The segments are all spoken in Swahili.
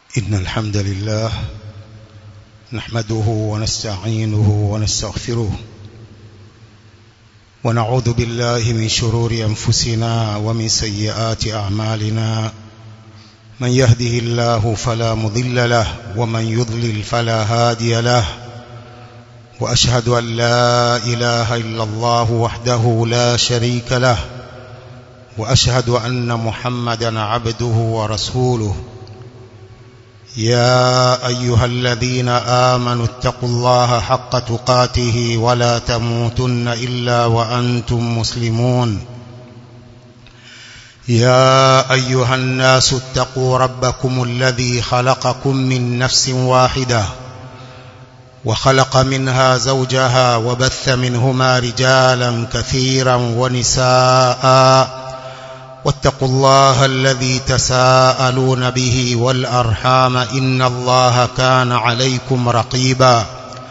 إن الحمد لله نحمده ونستعينه ونستغفره ونعوذ بالله من شرور أنفسنا ومن سيئات أعمالنا من يهده الله فلا مضل له ومن يضلل فلا هادي له وأشهد أن لا إله إلا الله وحده لا شريك له وأشهد أن محمدا عبده ورسوله يا أيها الذين آمنوا اتقوا الله حق تقاته ولا تموتن إلا وأنتم مسلمون يا أيها الناس اتقوا ربكم الذي خلقكم من نفس واحدة وخلق منها زوجها وبث منهما رجالا كثيرا ونساء واتقوا الله الذي تساءلون به والأرحام إن الله كان عليكم رقيبا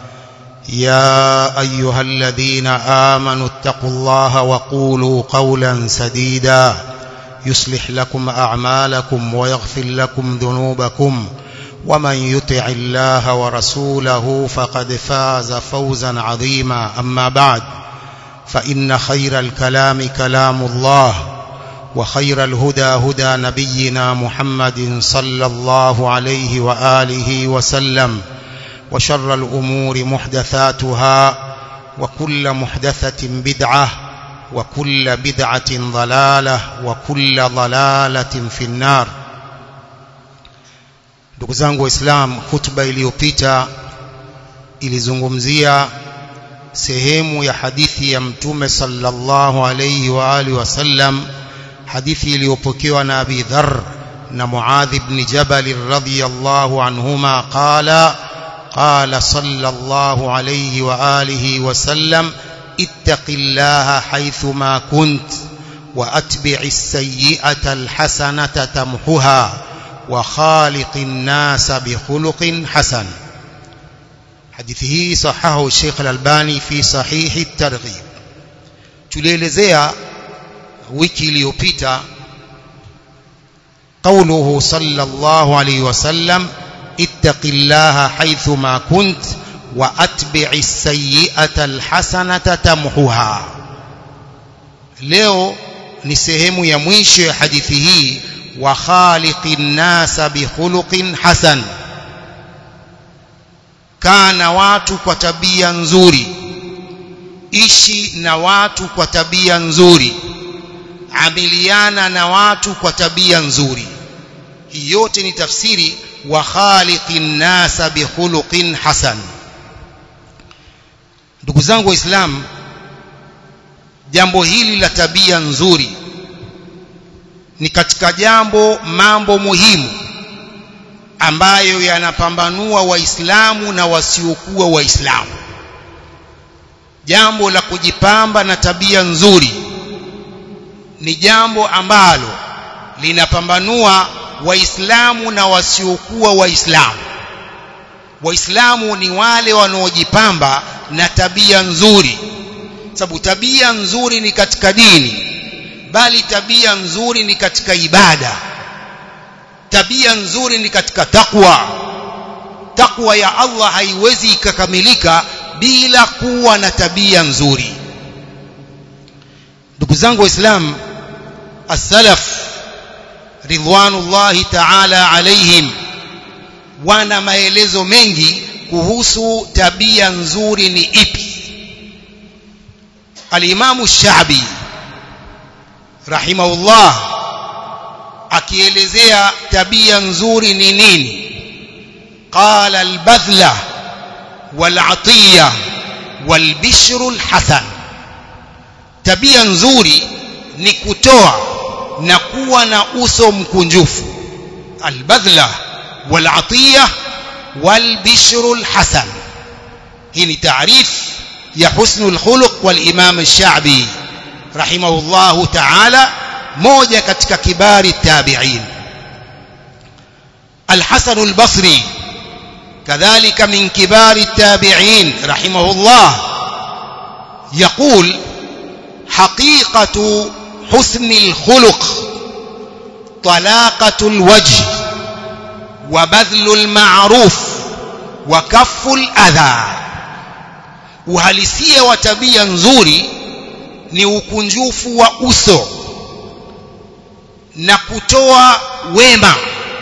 يا أيها الذين آمنوا اتقوا الله وقولوا قولا سديدا يصلح لكم أعمالكم ويغفر لكم ذنوبكم ومن يطع الله ورسوله فقد فاز فوزا عظيما أما بعد فإن خير الكلام كلام الله وخير الهدى هدى نبينا محمد صلى الله عليه وآله وسلم وشر الأمور محدثاتها وكل محدثة بدعة وكل بدعة ضلالة وكل ضلالة في النار ndugu zangu waislamu hutuba iliyopita ilizungumzia sehemu ya hadithi ya mtume sallallahu alayhi wa alihi wasallam hadithi iliyopokewa na Abi Dharr na Muadh ibn Jabal radhiyallahu anhuma qala qala sallallahu alayhi wa alihi wasallam ittaqillaha haythuma kunt wa atbi'is sayyi'ata alhasanata tamhuha wa khaliqin nasa bikhuluqin hasan hadithi hii sahahu Sheikh Al-Albani fi sahihi at-targhib tulielezea wiki iliyopita قوله صلى الله عليه وسلم اتق الله حيثما كنت واتبع السيئه الحسنه تمحها leo ni sehemu ya mwisho ya hadithi hii wa khaliqin nasa bi khuluqin hasan kana watu kwa tabia nzuri ishi na watu kwa tabia nzuri amiliana na watu kwa tabia nzuri hii yote ni tafsiri wa khaliqin nasa bi khuluqin hasan ndugu zangu waislamu jambo hili la tabia nzuri ni katika jambo mambo muhimu ambayo yanapambanua waislamu na wasiokuwa waislamu jambo la kujipamba na tabia nzuri ni jambo ambalo linapambanua waislamu na wasiokuwa waislamu waislamu ni wale wanaojipamba na tabia nzuri sababu tabia nzuri ni katika dini bali tabia nzuri ni katika ibada tabia nzuri ni katika takwa takwa ya Allah haiwezi ikakamilika bila kuwa na tabia nzuri ndugu zangu waislamu as-salaf ridwanullahi ta'ala alaihim wana maelezo mengi kuhusu tabia nzuri ni ipi al-imamu shabi rahimahullah akielezea tabia nzuri ni nini qala al-badhla wal-atiya wal-bishru al-hasan tabia nzuri ni kutoa na kuwa na uso mkunjufu albadhla walatiya walbishru alhasan hii ni taarif ya husnul khuluq walimam ash-sha'bi rahimahullahu ta'ala moja katika kibari tabi'in الحسن البصري كذلك من كبار التابعين رحمه الله يقول حقيقة حسن الخلق طلاقة الوجه wa badhlul ma'ruf wa kafful adha uhalisia wa tabia nzuri ni ukunjufu wa uso na kutoa wema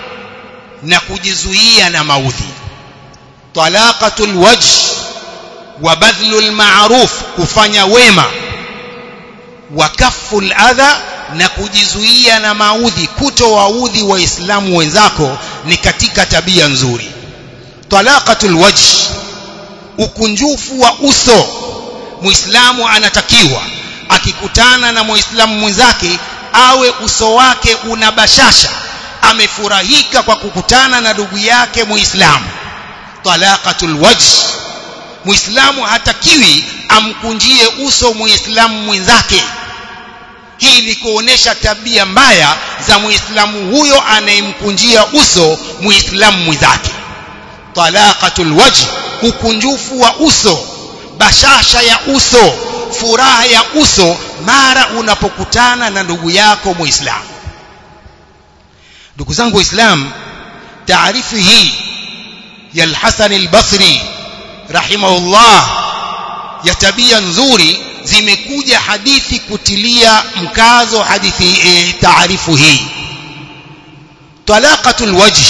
na kujizuia na maudhi talaqatul wajh wa badhlul ma'ruf kufanya wema wa kafful adha na kujizuia na maudhi kutowaudhi waislamu wenzako ni katika tabia nzuri talaqatul wajh ukunjufu wa uso muislamu anatakiwa akikutana na muislamu mwenzake awe uso wake una bashasha amefurahika kwa kukutana na ndugu yake muislamu talaqatul wajh muislamu hatakiwi amkunjie uso muislamu mwenzake hii ni kuonesha tabia mbaya za muislamu huyo anayemkunjia uso muislamu mwenzake talaqatul wajh ukunjufu wa uso bashasha ya uso furaha ya uso mara unapokutana na ndugu yako muislamu ndugu zangu waislamu taarifu hii ya al-Hasan al-Basri rahimahullah ya tabia nzuri zimekuja hadithi kutilia mkazo hadithi e, taarifu hii talaqatul wajh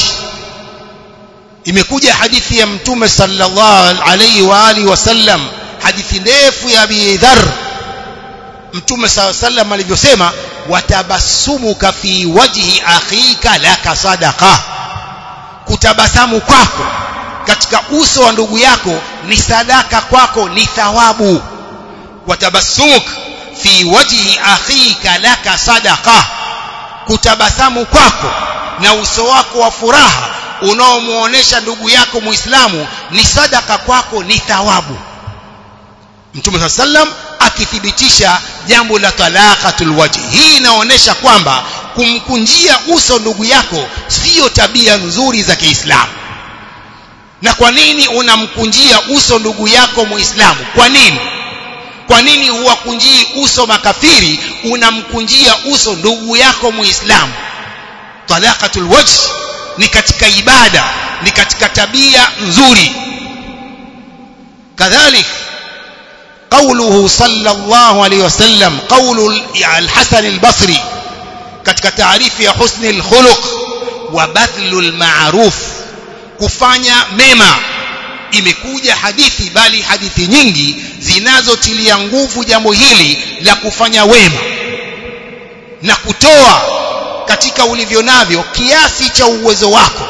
imekuja hadithi ya mtume sallallahu alayhi wa alihi wasallam hadithi ndefu ya Abi Dharr mtume sallallahu alayhi wasallam alivyosema watabassumuka fi wajhi akhika laka sadaqa kutabasamu kwako katika uso wa ndugu yako ni sadaka kwako ni thawabu watabassumuk fi wajhi akhika laka sadaqa kutabasamu kwako na uso wako wa furaha unaomuonesha ndugu yako muislamu ni sadaka kwako ni thawabu Mtume sallam akithibitisha jambo la talaqatul wajhi hii inaonyesha kwamba kumkunjia uso ndugu yako sio tabia nzuri za Kiislamu na kwa nini unamkunjia uso ndugu yako muislamu kwa nini kwa nini huwakunjii uso makafiri unamkunjia uso ndugu yako muislamu talaqatul wajh ni katika ibada ni katika tabia nzuri kadhalik قوله صلى الله عليه وسلم قول الحسن البصري katika taarifu ya husni alkhuluq wa badhlul ma'ruf kufanya mema imekuja hadithi bali hadithi nyingi zinazotilia nguvu jambo hili la kufanya wema na kutoa katika ulivyo navyo kiasi cha uwezo wako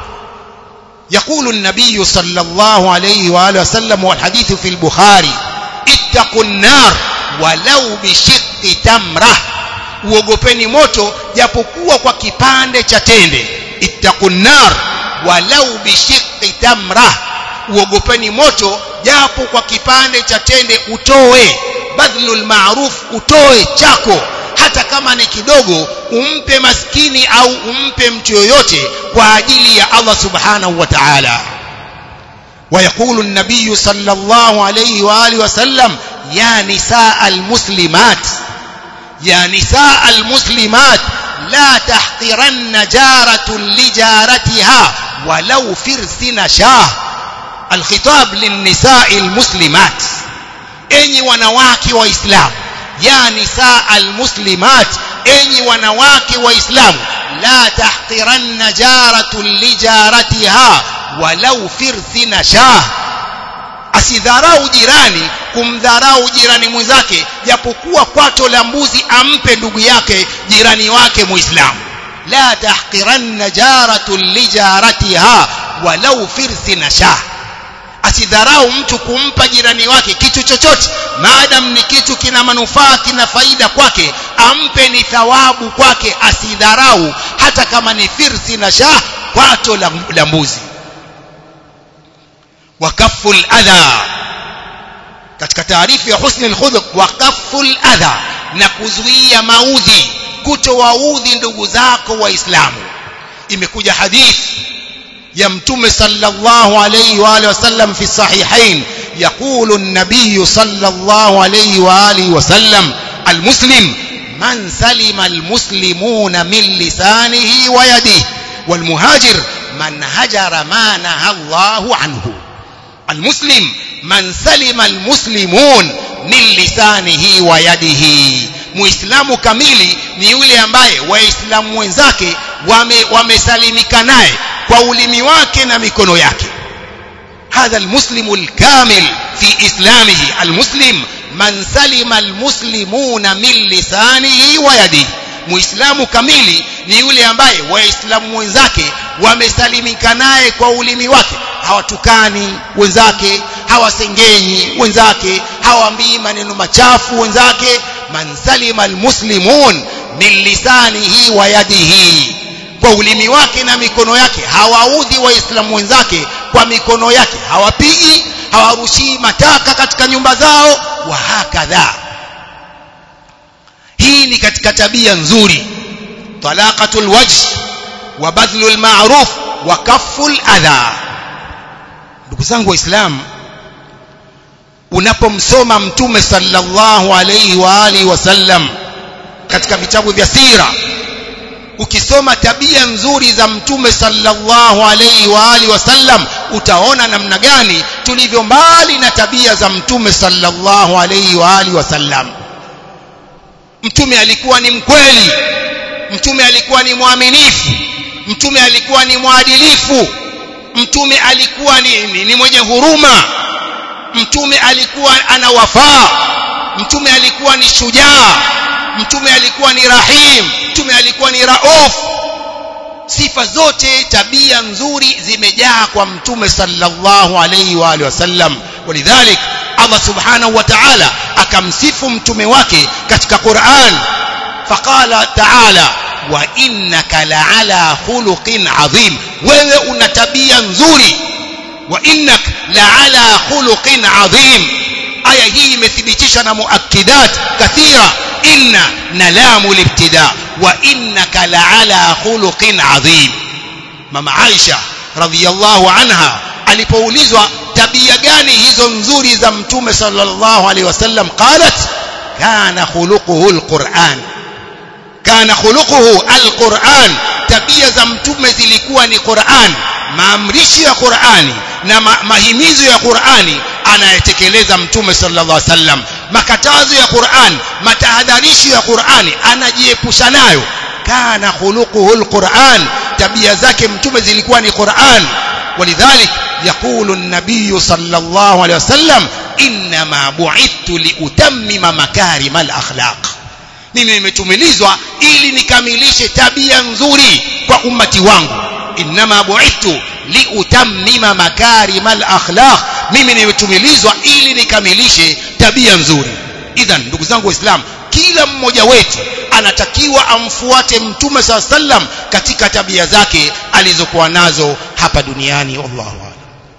يقول النبي صلى الله عليه وآله وسلم والحديث في البخاري اتقوا النار ولو بشق تمره uogopeni moto japokuwa kwa kipande cha tende ittaqun nar walau bishiqqi tamra uogopeni moto japo kwa kipande cha tende utoe badlul ma'ruf utoe chako hata kama ni kidogo umpe maskini au umpe mtu yoyote kwa ajili ya Allah subhanahu wa ta'ala ويقول النبي صلى الله عليه وآله وسلم يا نساء المسلمات يا نساء المسلمات لا تحقرن جارة لجارتها ولو فرس نشاه الخطاب للنساء المسلمات enyi wanawake waislamu ya nisaa almuslimat enyi wanawake waislamu la tahqiranna jaratun lijaratiha walau firthi nashah asidharau jirani kumdharau jirani mwenzake japokuwa kwato la mbuzi ampe ndugu yake jirani wake muislamu la tahqiranna jaratun lijaratiha walau firthi nashah asidharau mtu kumpa jirani wake kitu chochote maadam ni kitu kina manufaa kina faida kwake ampe ni thawabu kwake asidharau hata kama ni firthi na shah kwato la, la mbuzi wakafu adha katika taarifu ya husni alkhuluq wakafu adha na kuzuia maudhi kutowaudhi ndugu zako waislamu imekuja hadithi ya mtume sallallahu alayhi wa alihi wasallam fi sahihain يقول النبي صلى الله عليه واله وسلم المسلم من سلم المسلمون من لسانه ويده والمهاجر man hajara ma naha Allahu anhu almuslim man salima almuslimun min lisanihi wa yadihi muislamu kamili ni yule ambaye waislamu wenzake wamesalimika wame naye kwa ulimi wake na mikono yake هذا المسلم الكامل في إسلامه المسلم من سلم المسلمون من لسانه ويده muislamu kamili ni yule ambaye waislamu wenzake wamesalimika naye kwa ulimi wake hawatukani wenzake hawasengenyi wenzake hawaambii maneno machafu wenzake man salima almuslimun min lisanihi wa yadihi kwa ulimi wake na mikono yake hawaudhi waislamu wenzake kwa mikono yake hawapigi hawarushii mataka katika nyumba zao wa hakadha hii ni katika tabia nzuri talaqatul wajh wa badhlul ma'ruf wa kafful adha ndugu zangu waislamu unapomsoma mtume sallallahu alayhi wa alihi wasallam katika vitabu vya sira ukisoma tabia nzuri za mtume sallallahu alayhi wa alihi wasallam utaona namna gani tulivyo mbali na tabia za mtume sallallahu alayhi wa alihi wasallam mtume alikuwa ni mkweli mtume alikuwa ni mwaminifu mtume alikuwa ni mwadilifu mtume alikuwa ni, ni, ni mwenye huruma mtume alikuwa ana wafaa mtume alikuwa ni shujaa mtume alikuwa ni rahim mtume alikuwa ni rauf sifa zote tabia nzuri zimejaa kwa mtume sallallahu alayhi wa alihi wasallam walidhalik Allah subhanahu wa ta'ala akamsifu mtume wake katika Qur'an faqala ta'ala wa innaka la'ala khuluqin adhim wewe una tabia nzuri wa innak la'ala khuluqin adhim aya hii imethibitisha na muakkidat kathira inna na lamu libtida wa innaka la'ala khuluqin adhim mama Aisha radhiyallahu anha alipoulizwa tabia gani hizo nzuri za mtume sallallahu alaihi wasallam qalat kana khuluquhu alquran kana khuluquhu alquran tabia za mtume zilikuwa ni Qur'an maamrisho ya Qur'ani na ma mahimizo ya Qur'ani anayetekeleza mtume sallallahu alaihi wasallam makatazo ya Qur'an matahadharisho ya Qur'ani anajiepusha nayo kana khuluquhu alquran tabia zake mtume zilikuwa ni Qur'an ولذلك يقول النبي صلى الله عليه وسلم إنما بعثت لأتمم مكارم الأخلاق mimi nimetumilizwa ili nikamilishe tabia nzuri kwa ummati wangu inma bu'ithtu liutammima makarima al-akhlaq mimi nimetumilizwa ili nikamilishe tabia nzuri idhan ndugu zangu waislamu kila mmoja wetu anatakiwa amfuate mtume saa sallam katika tabia zake alizokuwa nazo hapa duniani wallahu a'lam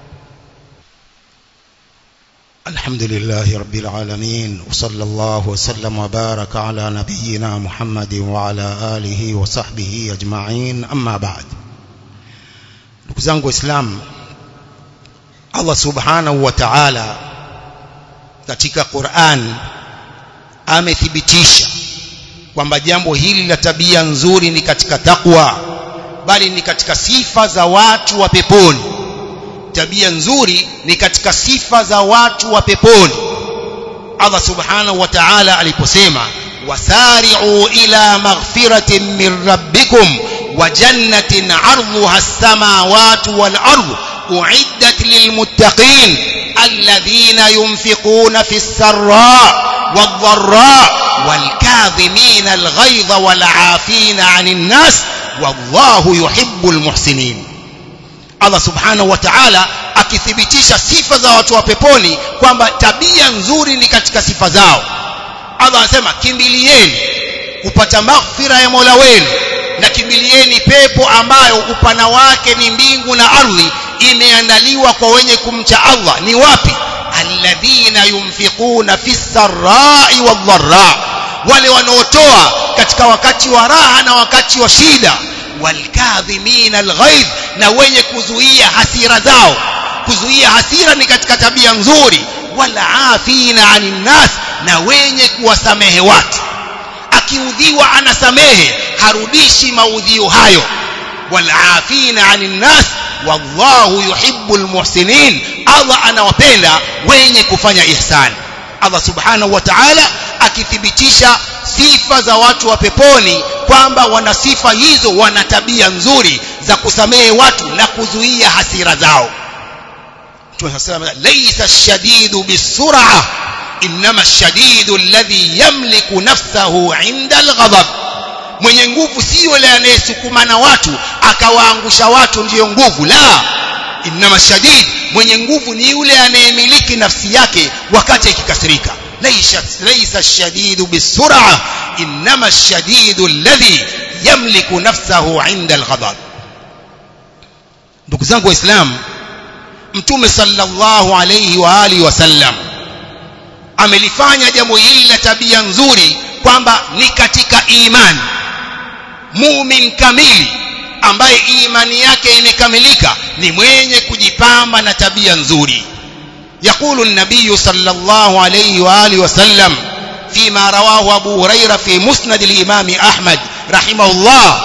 الحمد لله رب العالمين وصلى الله وسلم وبارك على نبينا محمد وعلى آله وصحبه أجمعين أما بعد ndugu zangu waislamu Allah subhanahu wa ta'ala katika Qur'an amethibitisha kwamba jambo hili la tabia nzuri ni katika takwa bali ni katika sifa za watu wa peponi tabia nzuri ni katika sifa za watu wa peponi Allah subhanahu wa ta'ala aliposema wasari'u ila maghfiratin min rabbikum wa jannatin 'arduha as-samawati wal ardu u'iddat lilmuttaqin alladhina yunfiquna fis sarra' wad-dharra' والكاظمين الغيظ والعافين عن الناس والله يحب المحسنين Allah subhanahu wa ta'ala akithibitisha sifa za watu wa peponi kwamba tabia nzuri ni katika sifa zao Allah anasema kimbilieni kupata maghfira ya Mola wenu na kimbilieni pepo ambayo upana wake ni mbingu na ardhi imeandaliwa kwa wenye kumcha Allah ni wapi alladhina yunfiquna fis sarai wadh-dharra wale wanaotoa katika wakati wa raha na wakati wa shida walkadhimina alghaidh na wenye kuzuia hasira zao kuzuia hasira ni katika tabia nzuri wala afina anin nas na wenye kuwasamehe watu akiudhiwa anasamehe harudishi maudhio hayo wal'afina 'anil nas wallahu yuhibbul muhsinin Allah anawapenda wenye kufanya ihsani Allah subhanahu wa ta'ala akithibitisha sifa za watu wa peponi kwamba wana sifa hizo wana tabia nzuri za kusamehe watu na kuzuia hasira zao tunasema laysa ash-shadidu bis-sur'ah inma ash-shadidu alladhi yamliku nafsahu 'inda al-ghadab mwenye nguvu sio yule anayesukuma na watu akawaangusha watu ndiyo nguvu la inma shadid mwenye nguvu ni yule anayemiliki nafsi yake wakati akikasirika laysa laysa ash-shadidu bis-sur'ah inma ash-shadidu alladhi yamliku nafsahu 'inda al-ghadab ndugu zangu waislamu mtume sallallahu alayhi wa alihi wasallam amelifanya jambo hili la tabia nzuri kwamba ni katika imani mumin kamili ambaye imani yake imekamilika ni mwenye kujipamba na tabia nzuri يقول النبي صلى الله عليه وآله وسلم فيما رواه أبو هريرة في مسند الإمام أحمد رحمه الله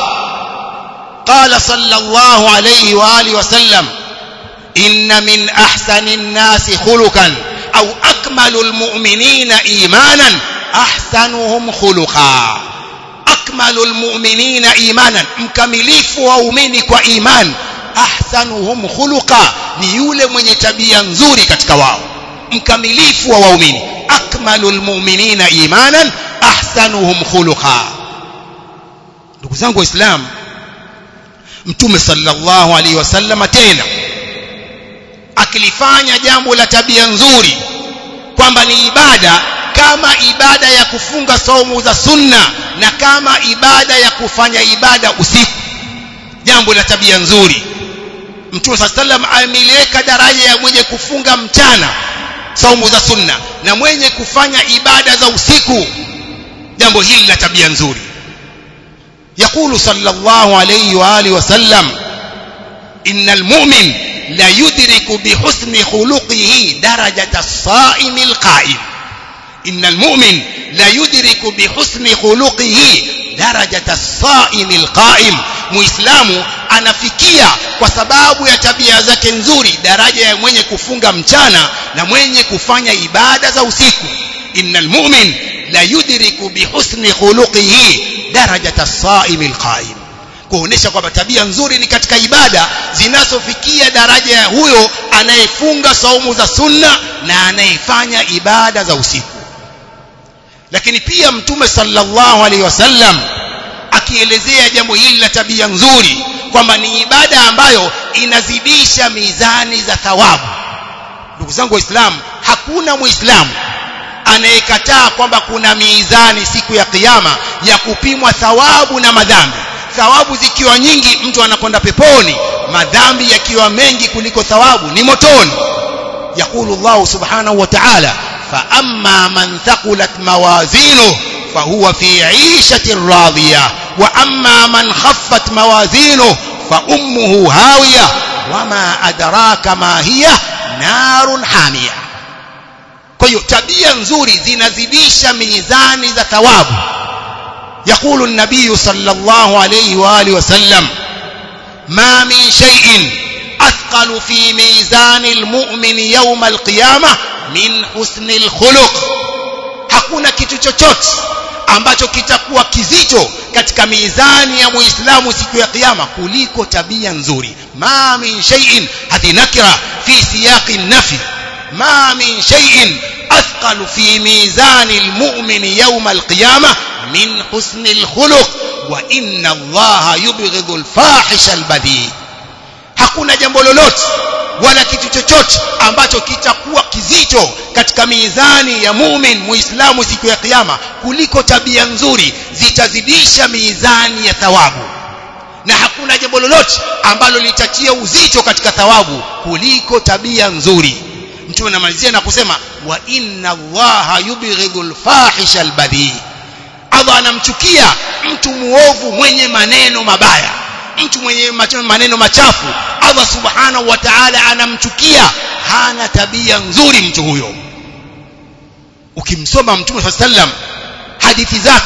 قال صلى الله عليه وآله وسلم إن من أحسن الناس خلقا أو أكمل المؤمنين إيمانا أحسنهم خلقا أكمل المؤمنين إيمانا مكمليف وأؤمنك وإيمان أحسنهم خلقا ni yule mwenye tabia nzuri katika wao mkamilifu wa waumini akmalul mu'minina imanan ahsanuhum khuluqa ndugu zangu waislamu mtume sallallahu alaihi wasallam tena akilifanya jambo la tabia nzuri kwamba ni ibada kama ibada ya kufunga saumu za sunna na kama ibada ya kufanya ibada usiku jambo la tabia nzuri mtume saa sallam ameliweka daraja ya mwenye kufunga mchana saumu za sunna na mwenye kufanya ibada za usiku jambo hili la tabia nzuri يقول صلى الله عليه وآله وسلم إن المؤمن لا يدرك بحسن خلقه درجة الصائم القائم إن المؤمن لا يدرك بحسن خلقه درجة الصائم القائم muislamu anafikia kwa sababu ya tabia zake nzuri daraja ya mwenye kufunga mchana na mwenye kufanya ibada za usiku innal mu'min la yudriku bihusni khuluqihi darajata as-sa'im al-qa'im kuonesha kwamba tabia nzuri ni katika ibada zinazofikia daraja ya huyo anayefunga saumu za sunna na anayefanya ibada za usiku lakini pia mtume sallallahu alaihi wasallam akielezea jambo hili la tabia nzuri kwamba ni ibada ambayo inazidisha mizani za thawabu ndugu zangu waislamu hakuna muislamu anayekataa kwamba kuna mizani siku ya kiyama ya kupimwa thawabu na madhambi thawabu zikiwa nyingi mtu anakwenda peponi madhambi yakiwa mengi kuliko thawabu ni motoni يقول الله سبحانه وتعالى فأما من ثقلت موازينه فهو في عيشة راضية وأما من خفت موازينه فأمه هاوية وما أدراك ما هي نار حامية kwa hiyo tabia nzuri zinazidisha mizani za thawabu يقول النبي صلى الله عليه وآله وسلم ما من شيء أثقل في ميزان المؤمن يوم القيامة من حسن الخلق hakuna kitu chochote ambacho kitakuwa kizito katika mizani ya muislamu siku ya kiyama kuliko tabia nzuri ma min shay'in hadhi nakira fi siyaqi nafi ma min shay'in athqal fi mizani almu'min yawm alqiyamah min husni alkhuluq wa inna allaha yubghidhu alfahisha albadhi hakuna jambo lolote wala kitu chochote ambacho kitakuwa kizito katika mizani ya mumin muislamu siku ya kiyama kuliko tabia nzuri zitazidisha mizani ya thawabu na hakuna jambo lolote ambalo litatia uzito katika thawabu kuliko tabia nzuri mtume anamalizia na kusema wa inna allaha yubghidhu alfahisha albadhi Allah anamchukia mtu muovu mwenye maneno mabaya mtu mwenye maneno machafu Allah subhanahu wa ta'ala anamchukia hana tabia nzuri mtu huyo ukimsoma mtume sallam hadithi zake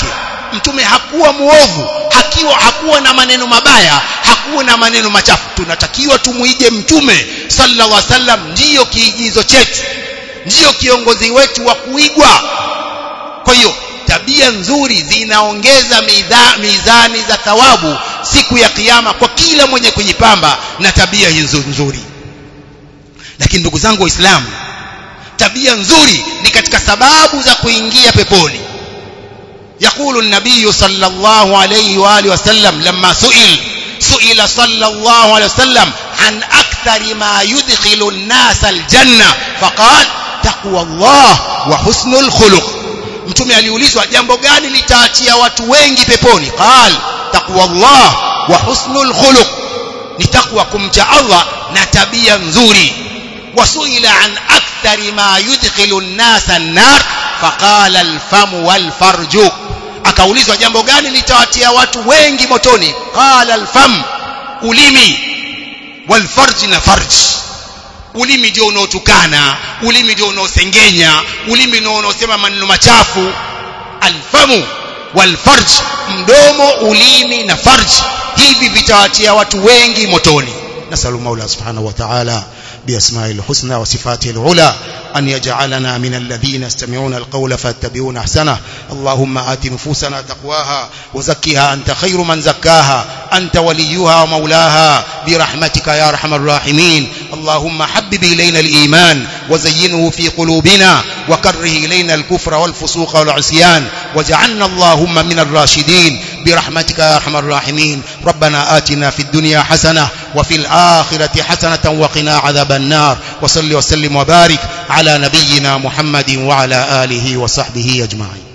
mtume hakuwa muovu hakiwa hakuwa na maneno mabaya hakuwa na maneno machafu tunatakiwa tumuige mtume sallallahu alaihi wasallam ndiyo kiigizo chetu ndiyo kiongozi wetu wa kuigwa kwa hiyo tabia nzuri zinaongeza mizani za thawabu siku ya kiyama kwa kila mwenye kujipamba na tabia hizo nzuri lakini ndugu zangu waislamu tabia nzuri ni katika sababu za kuingia peponi يقول النبي صلى الله عليه وآله وسلم لما سئل سئل صلى الله عليه وسلم عن أكثر ما يدخل الناس الجنة فقال تقوى الله وحسن الخلق mtume aliulizwa jambo gani litaatia watu wengi peponi qal taqwa Allah wa husnul khuluq ni takwa kumcha Allah na tabia nzuri wasuila an akthari ma yudkhilu an-nasa an-nar faqala al-famu wal-farju akaulizwa jambo gani litawatia watu wengi motoni qala al-fam ulimi wal-farj na farj ulimi ndio unaotukana ulimi ndio unaosengenya ulimi ndio unaosema maneno machafu alfamu walfarj mdomo ulimi na farj hivi vitawatia watu wengi motoni nasalu maula subhanahu wa ta'ala بأسماء الحسنى وصفاته العلى أن يجعلنا من الذين يستمعون القول فاتبعون أحسنه اللهم آت نفوسنا تقواها وزكها أنت خير من زكاها أنت وليها ومولاها برحمتك يا أرحم الراحمين اللهم حبب إلينا الإيمان وزينه في قلوبنا وكره إلينا الكفر والفسوق والعصيان وجعلنا اللهم من الراشدين برحمتك يا أرحم الراحمين ربنا آتنا في الدنيا حسنة وفي الآخرة حسنة وقنا عذاب النار وصل وسلم وبارك على نبينا محمد وعلى آله وصحبه أجمعين